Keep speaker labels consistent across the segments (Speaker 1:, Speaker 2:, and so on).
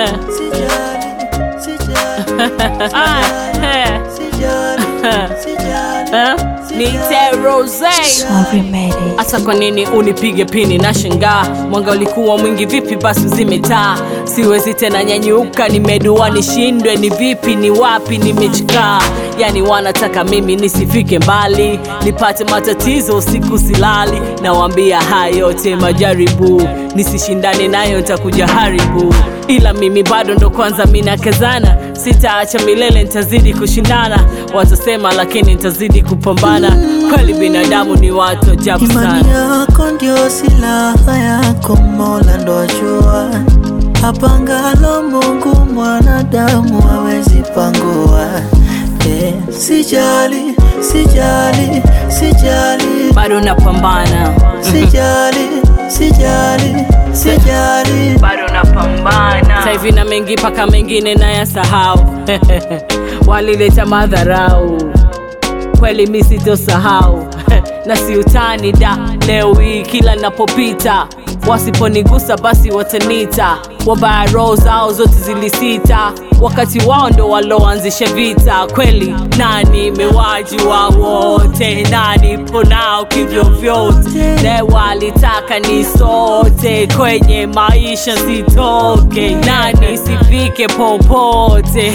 Speaker 1: sijali, sijali,
Speaker 2: Ah, eh,
Speaker 1: sijali, sijali,
Speaker 2: eh. Niite Rose.
Speaker 3: Sorry, Mary.
Speaker 2: hasa kwa nini unipige pini na shangaa mwanga ulikuwa mwingi vipi basi uzime taa siwezi tena nyanyuka nimedua nishindwe ni vipi ni wapi nimechikaa yani wanataka mimi nisifike mbali nipate matatizo usiku silali nawambia haya yote majaribu nisishindane nayo ntakuja haribu ila mimi bado ndo kwanza minakazana sitaacha milele ntazidi kushindana watasema lakini ntazidi kupambana kweli binadamu ni watu ajabu
Speaker 1: Imani
Speaker 2: sana
Speaker 1: yako ndio silaha yako, Mola ndo ajua. Apangalo Mungu mwanadamu hawezi pangua. Eh, sijali, sijali, sijali,
Speaker 2: bado napambana
Speaker 1: sijali, sijali, sijali.
Speaker 2: bado napambana sahivi na mengi mpaka mengine nayasahau walileta madharau kweli mi sitosahau na siutani da leo hii kila napopita wasiponigusa basi watanita wabaya roho zao zote zilisita wakati wao ndo waloanzisha vita kweli nani mewaji wa wote nani ponao kivyovyote ne walitaka ni sote kwenye maisha sitoke nani sifike popote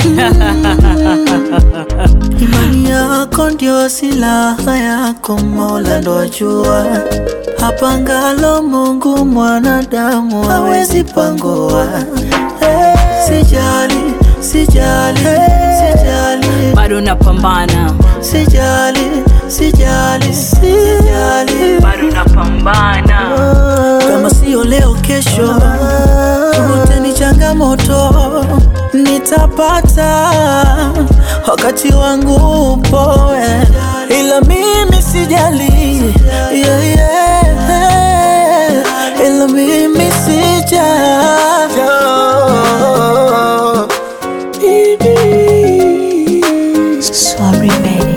Speaker 1: Imani yako ndio silaha yako, Mola ndo ajua. Apangalo Mungu mwanadamu hawezi pangua. Eh, Sijali, sijali, sijali,
Speaker 2: bado napambana
Speaker 1: sijali, sijali, sijali.
Speaker 2: bado napambana
Speaker 1: Kama sio leo, kesho wote ni changamoto, nitapata wakati wangu upo, eh. ila mimi sijali, yeah, yeah. ila mimi sijali.
Speaker 3: Sorry, Mary.